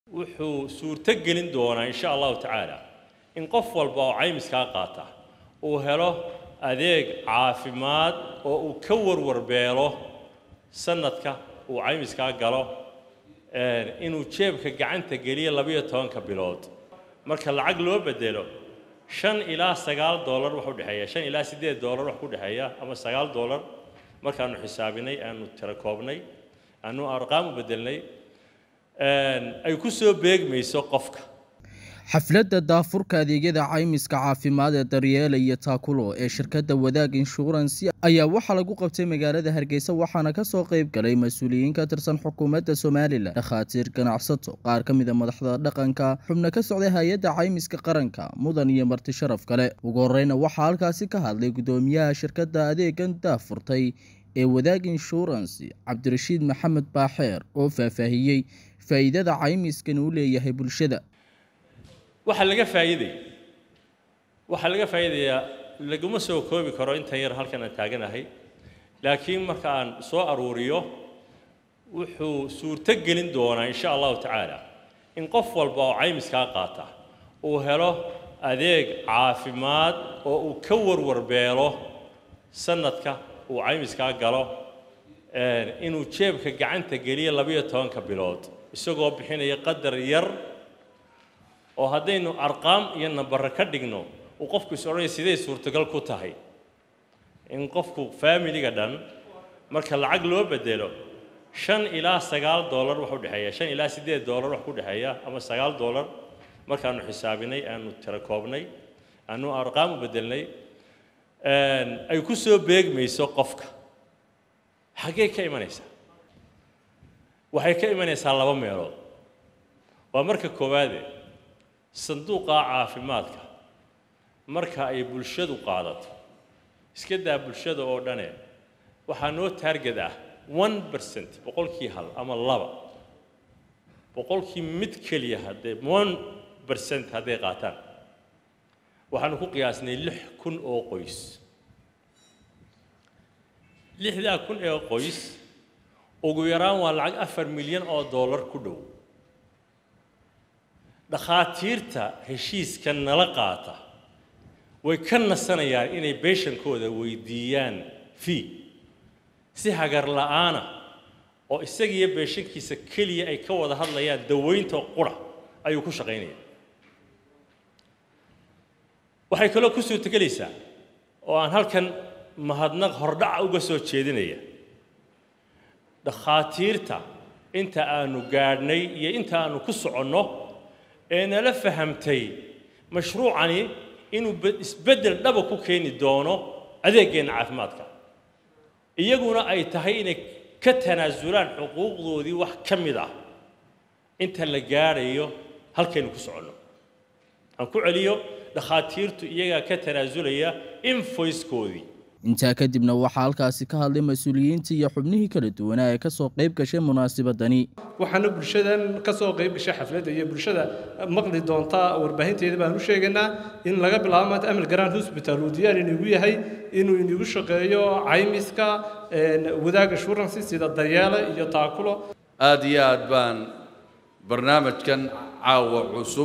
wuxuu suurto gelin doonaa insha allahu tacaala in qof walba oo caymiskaa qaata uu helo adeeg caafimaad oo uu ka warwarbeelo sanadka uu caymiskaa galo inuu jeebka gacanta geliyo labiyo tobanka bilood marka lacag loo bedelo shan ilaa sagaal doolar wax u dhexeeya shan ilaa siddeed doolar wax ku dhexeeya ama sagaal doolar markaanu xisaabinay aanu tira koobnay aanu arqaam u bedelnay ay ku soo beegmayso qofka xafladda daafurka adeegyada caymiska caafimaad ee daryeela iyo taakulo ee shirkadda wadaag inshuransi ayaa waxaa lagu qabtay magaalada hargeysa waxaana kasoo qayb galay mas-uuliyiin ka tirsan xukuumadda somalilan dhakhaatiir ganacsato qaar ka mida madaxda dhaqanka xubno ka socday hay-adda caymiska qaranka mudan iyo marti sharaf kale ugu horeyna waxaa halkaasi ka hadlay guddoomiyaha shirkadda adeegan daafurtay ee wadaag inshuransi cabdirashiid maxamed baaxeer oo faahfaahiyey faa'iidada caymiskan uu leeyahay bulshada waxaa laga faa'iidaya waxaa laga faa'iidayaa laguma soo koobi karo intan yar halkan aan taaganahay laakiin marka aan soo aruuriyo wuxuu suurto gelin doonaa insha allahu tacaala in qof walba oo caymiskaa qaata uu helo adeeg caafimaad oo uu ka warwarbeelo sanadka uu caymiskaa galo inuu jeebka gacanta geliyo labiyo tobanka bilood isagoo bixinaya qadar yar oo haddaynu arqaam iyo nambare ka dhigno uu qofku is odhanaya siday suurtagal ku tahay in qofku faamiliga dhan marka lacag loo bedelo shan ilaa sagaal doolar wax u dhexeeya shan ilaa siddeed doolar wax ku dhexeeya ama sagaal doolar markaanu xisaabinay aanu tira koobnay aanu arqaam u bedelnay ay ku soo beegmayso qofka xaggee ka imanaysaa waxay ka imanaysaa laba meelood waa marka koowaade sanduuqa caafimaadka marka ay bulshadu qaadato iska daa bulshada oo dhane waxaa noo taarget ah one percent boqolkii hal ama laba boqolkii mid keliya haddee one percent hadday qaataan waxaanu ku qiyaasnay lix kun oo qoys lixdaa kun ee qoys ugu yaraan waa lacag afar milyan oo dollar ku dhow dhakhaatiirta heshiiska nala qaata way ka nasanayaan inay beeshankooda weydiiyaan fee si hagar la'aana oo isagiiyo beeshankiisa keliya ay ka wada hadlayaan daweynta qura ayuu ku shaqaynaya waxay kaloo ku suurtogelaysaa oo aan halkan mahadnaq hordhaca uga soo jeedinaya dhakhaatiirta inta aanu gaadhnay iyo inta aanu ku soconno ee nala fahamtay mashruucani inuu isbeddel dhaba ku keeni doono adeeggeenna caafimaadka iyaguna ay tahay inay ka tanaasulaan xuquuqdoodii wax ka mid ah inta la gaadhayo halkaynu ku soconno aan ku celiyo dhakhaatiirtu iyagaa ka tanaasulaya invoicekoodii intaa kadibna waxaa halkaasi ka hadlay mas-uuliyiintii iyo xubnihii kala duwanaa ee kasoo qayb gashay munaasabadani waxaana bulshadan ka soo qayb gashay xafladda iyo bulshada maqli doonta warbaahinteeda baan u sheegaynaa in laga bilaabo maanta amal garaan hosbital uu diyaar inigu yahay inuu inigu shaqeeyo caymiska wadaag assurance sida daryeele iyo taakulo aada iyo aad baan barnaamijkan caawa cusub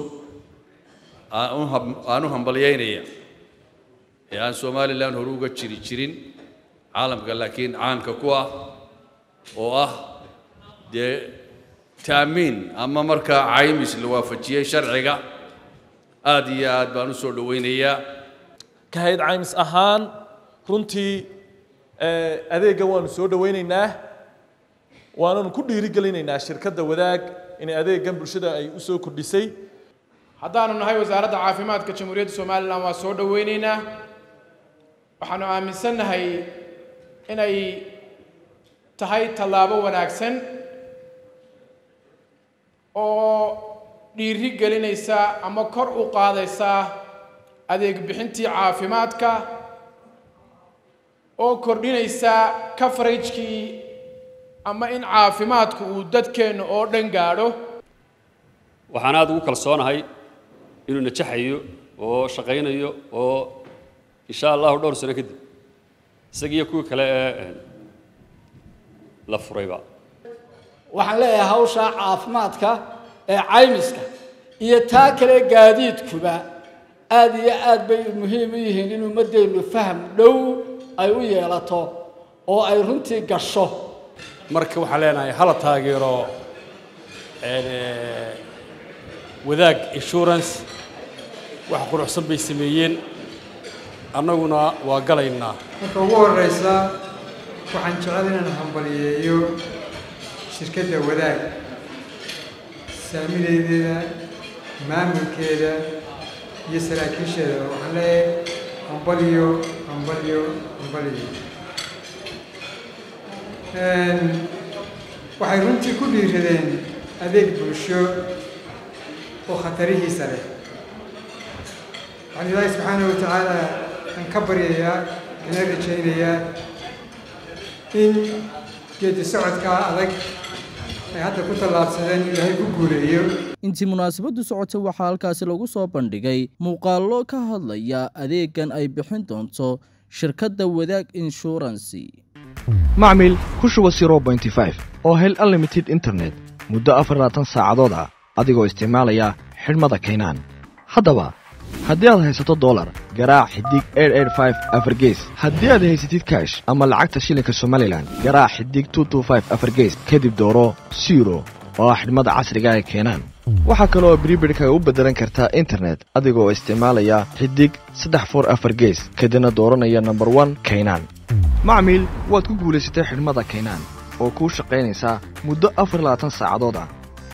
aan u hambalyaynaya ee aan somalilan hore uga jiri jirin caalamka laakiin caanka ku ah oo ah dee taamiin ama markaa caymis la waafajiyey sharciga aada iyo aad baan u soo dhowaynayaa ka hayd caymis ahaan runtii adeegga waanu soo dhowaynaynaa waananu ku dhiirigelinaynaa shirkadda wadaag inay adeeggan bulshada ay u soo kordhisay haddaanu nahay wasaaradda caafimaadka jamhuuriyadda somalilan waa soo dhowaynaynaa waxaanu aaminsannahay inay tahay tallaabo wanaagsan oo dhiiri gelinaysa ama kor u qaadaysa adeeg bixintii caafimaadka oo kordhinaysa coveragekii ama in caafimaadku uu dadkeenna oo dhan gaadho waxaan aada ugu kalsoonahay inuu najaxayo oo shaqaynayo oo insha allahu dhowr sano kadib isagiiyo kuwii kale ee la furayba waxaan leeyahay hawsha caafimaadka ee caymiska iyo taa kale gaadiidkuba aada iyo aad bay muhiim u yihiin in ummaddeennu faham dhow ay u yeelato oo ay runtii gasho marka waxaan leenahay hala taageero wadaag insurance wax quruxsan bay sameeyeen annaguna waa galaynaa marka ugu horreysa waxaan jecel inaan hambaliyeeyo shirkadda wadaag saamideedeeda maamulkeeda iyo saraakiisheeda waxaan leeyahay hambaliyo hambaliyo hambaliyo waxay runtii ku dhiiradeen adeeg bulsho oo khatarihiisa leh waxaan ilaahay subxaanahu wa tacaala aan ka baryayaa ana rajaynayaa in geedi socodkaa adag ay hadda ku tallaabsadeen ilaahay ku guuleeyo intii munaasabaddu socotay waxaa halkaasi lagu soo bandhigay muuqaallo ka hadlaya adeegan ay bixin doonto shirkadda wadaag inshuransi macmil ku shuba oo hel unlimited internet muddo afar labaatan saacadood ah adigoo isticmaalaya xidhmada kaynaan haddaba haddii aad haysato dolar garaac xidig afargees haddii aad haysatid kaash ama lacagta shilinka somalilan garaac xidig afargees kadib dooro siro oo ah xidhmada casriga ee keenaan waxaa kale oo bribirhkaga u beddelan kartaa internet adigoo isticmaalaya xidig saddex for afar gees kadibna dooranaya nomber one kaynaan macmiil waad ku guulaysatay xidhmada kaynaan oo kuu shaqaynaysaa muddo afar labaatan saacadood ah